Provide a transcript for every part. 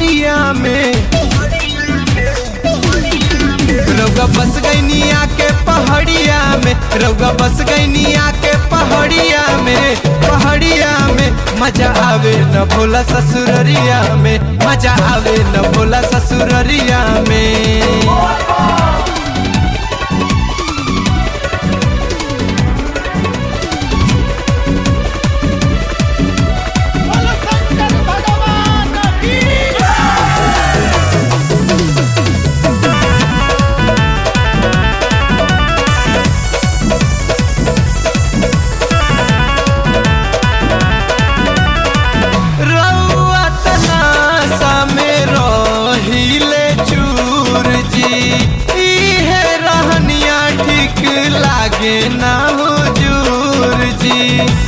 पहाड़िया में रउआ बस गईनी आके पहाड़िया में रउआ बस गईनी आके पहाड़िया में पहाड़िया में मजा आवे न भोला ससुररिया में मजा आवे न भोला ससुररिया में बोलो शंकर भगवान की रउआ तनासा में रहिले चूर जी इहे रहनिया ठीक लागे ना हुजूर जी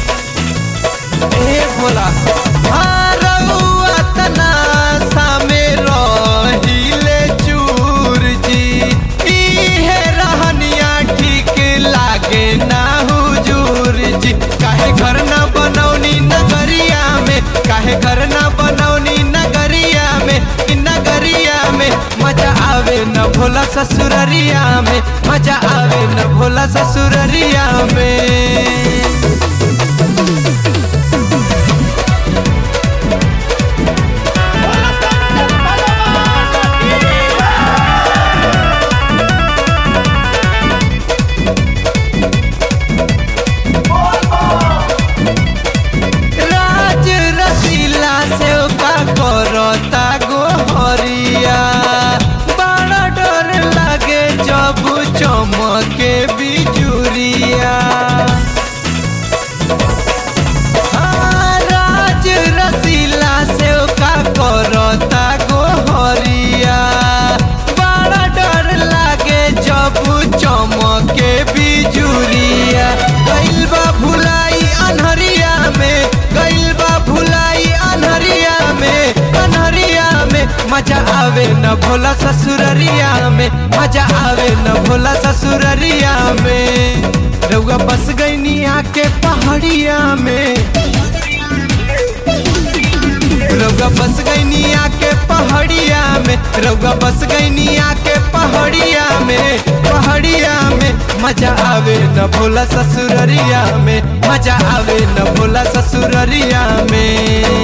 ए भोला हाँ, रउआ तनासा में रहिले चूर जी इहे रहनिया ठीक लागे ना हुजूर जी काहे घर ना बनौनी नगरिया में काहे घर ना बनौनी नगरिया में इ नगरिया में मजा आवे न भोला ससुररिया में मजा आवे न भोला ससुररिया में बोलो शंकर भगवान की राज रसीला से का करता गोहरिया बड़ा डर लागे जब चमके बिजुरिया हाँ, राज रसीला से का करता गोहरिया बड़ा डर लागे जब चमके बिजुरिया गइल बा भुलाई अनहरिया में गइल बा भुलाई अनहरिया में अनहरिया में मजा आवे न भोला ससुररिया में मजा आवे न भोला ससुररिया में रउआ बस गईनी आके पहाड़िया में रउआ बस गईनी आके पहाड़िया में रउआ बस गईनी आके पहाड़िया में पहाड़िया में मजा आवे न भोला ससुररिया में मजा आवे न भोला ससुररिया में